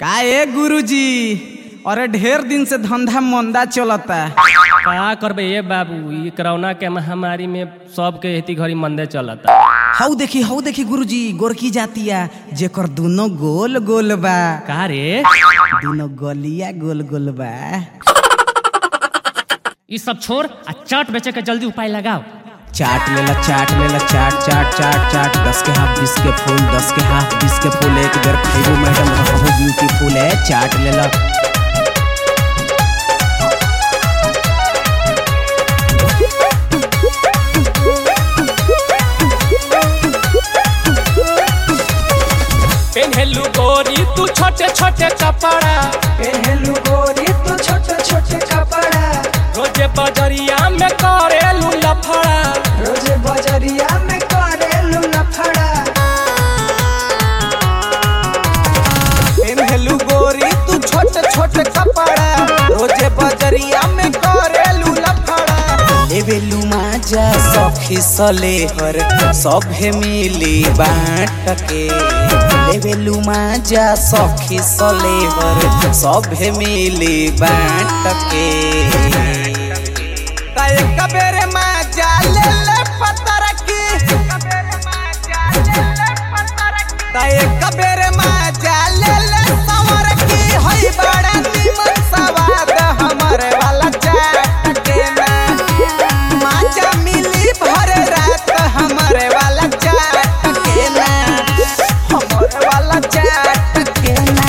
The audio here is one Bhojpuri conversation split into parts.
का ए गुरुजी अरे ढेर दिन से धंधा मंदा चलता का करबे ये बाबू ई कोरोना के महामारी में सबके हेती घड़ी मंदे चलता हऊ देखी हऊ देखी गुरुजी गोरकी जातिया जेकर दोनों गोल गोल बा का रे दोनों गलिया गोल गोल बा ई सब छोड़ आ चाट बेचे के जल्दी उपाय लगाओ चाट लेला चाट लेला चाट चाट चाट चाट दस के हाफ बीस के फूल दस के हाफ बीस के फूल एक बेर खैबू मैडम रहू ब्यूटीफुल है चाट लेला पेन्हेलू गोरी तू छोटे छोटे कपड़ा पहलू गोरी तू छोटे छोटे कपड़ा रोजे बजरिया में करेलू लफड़ा रोज बजरिया में करेलू लफड़ा पेन्हलू गोरी तू छोटे छोटे कपड़ा रोजे बजरिया में करेलू लफड़ा लेवेलू माजा सखी सले हर सभे मिली बाँट के लेवेलू माजा सखी सले हर सभे मिली बाँट के ताए कबेरे माजा ले ले पतर की ताए कबेरे माजा ले ले सवर की होई बड़ा निमन सवाद हमरे वाला चाट के ना माजा मिली भर रात हमरे वाला चाट के ना हमरे वाला चाट के ना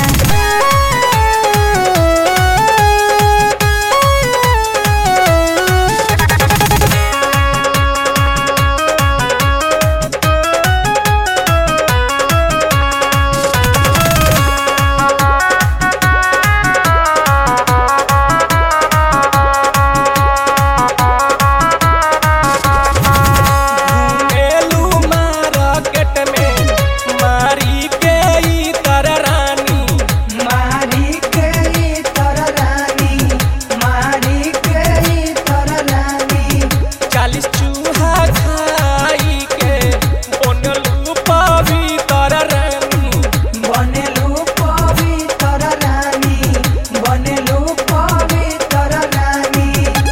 घूमेलू मार्केट में मारी के ई तर रानी मारी के ई तर रानी मारी के ई तर रानी चालीस चूहा खाई के बनलू पवित्र रानी बनेलू पवित्र रानी बनेलू पवित्र रानी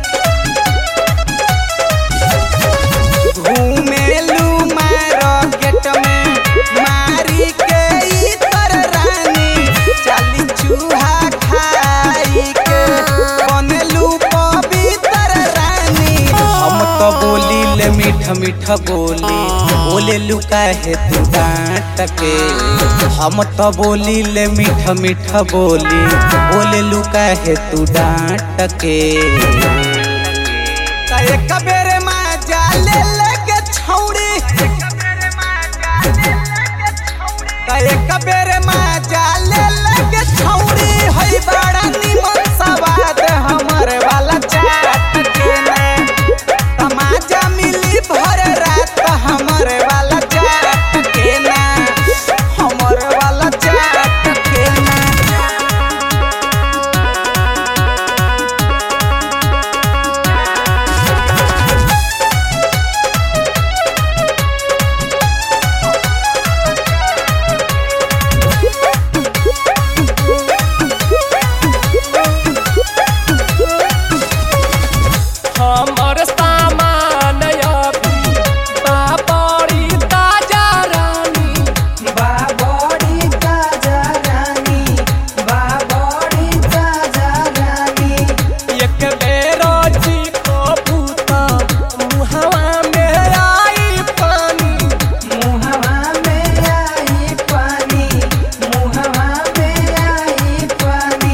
घूमेलू मार्केट में मारी के ई तर रानी चाली चूहा खाई के बनेलू पवित्र रानी हम तो बोली ले मीठ मीठ बोली बोले लुका है तू डांट के हम तो बोली ले मीठ मीठ बोली बोले लुका है तू डांट के ताए कबेरे माजा ले लेके छौड़ी ताए कबेरे माजा ले लेके छौड़ी हई बड़ा निमन सवाद हमर वाला चाट के ना तमाजा मिली भर रात हमर वाला चाट के ना हमर वाला चाट के ना हमर सामान अभी बाबरी ताजा रानी बाबड़ी ताजा रानी बाबड़ी ताजा रानी एक बेर चीखो भूता मुहवा में आई पानी मुहवा में आई पानी मुहवा में आई पानी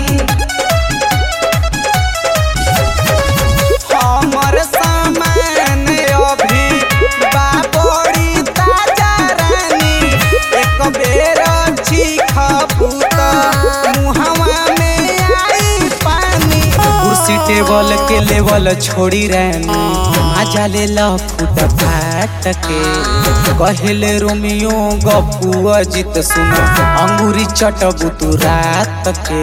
हमर सामान अभी बाबड़ी ताजा रानी एक बेर चीखबू त मुहवा में आई पानी कुर्सी टेबल के लेवल छोड़ी रानी मजा ले ला फूट फाट के कहले रोमियो गप्पू अजित सुनो अंगूरी चटबू तू रात के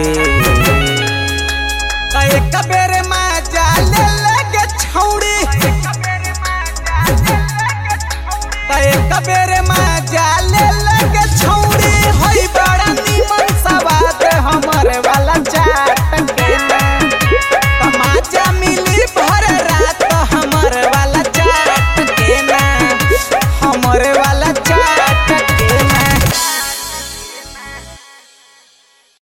एक बेर मजा ले लगे छौड़ी एक बेर मजा ले ले